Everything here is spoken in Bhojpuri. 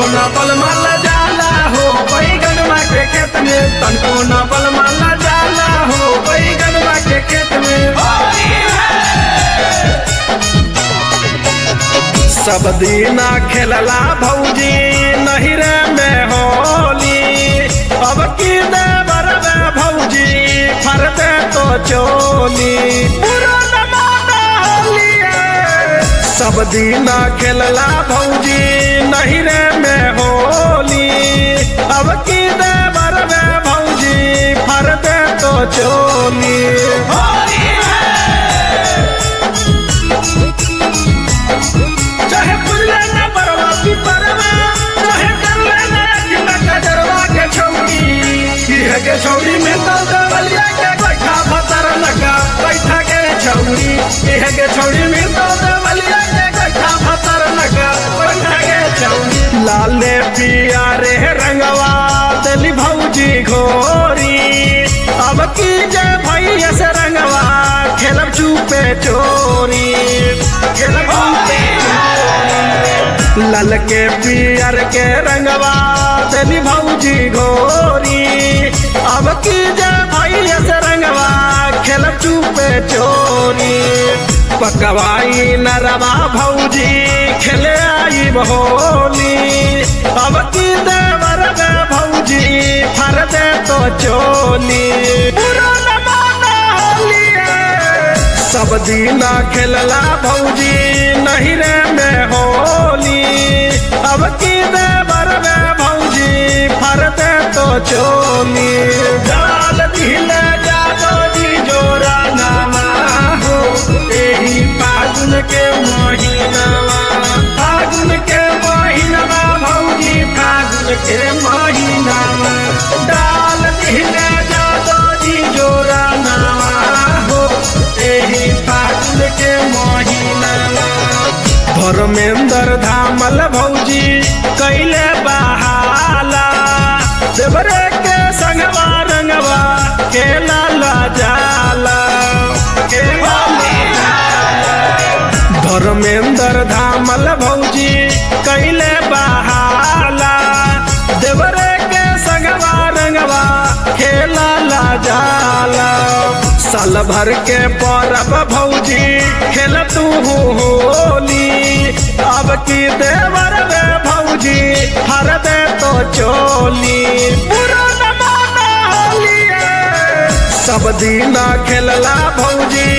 न बल माल जाला हो बैगनमा के खेत में तनको न बल माल जाला हो बैगनमा के खेत में सब दीना खेलला भौजी नहिरे में होली अब की देवर में भौजी फरते तो चोली पुराना माता होलिए सब दीना खेलला भौजी नहिरे में होली अब की देवर में भौजी फरते तो चोली चाहे पुजले न बरवा पिपरवा चाहे करले न अखिला कजरवा के छौरी किहे के छौरी में तो दवलिया के बैठा भतर लगा बैठा के छौरी किहे के छौरी में तो दवलिया के बैठा भतर लगा बैठा के छौरी लाले पिया रे रंगवा दली भौजी घोरी अब की जय भैया से रंगवा खेलब चुपे चोरी खेलब चुपे लल के पियर के रंगवा देली भौजी घोरी अब की जय भैया से रंगवा खेल चुपे चोरी पकवाई नरवा भौजी खेले आई होली अब की देवर में भौजी फर दे तो चोली पुराना माना होलिए सब दीना खेलला भौजी नहिरे में होली अब की देवर में भौजी फरते तो चोली जाल दिले जादो जी जोरा नामा हो एही फागुन के महीनावा फागुन के महीनावा भौजी फागुन के महीनावा डाल दिले जादो जी जोरा नामा हो एही फागुन के महीनावा धर्मेंद्र धामल भौजी कैले बहाला देवरे के संगवा रंगवा के लाला जाला के लाला धर्मेंद्र धामल भौजी कैले बहाला देवरे के संगवा रंगवा खेला ला जाला साल भर के परब भौजी खेल तू होली अब की देवर में भौजी हर दे तो चोली पुराना माना होलिए सब दीना खेलला भौजी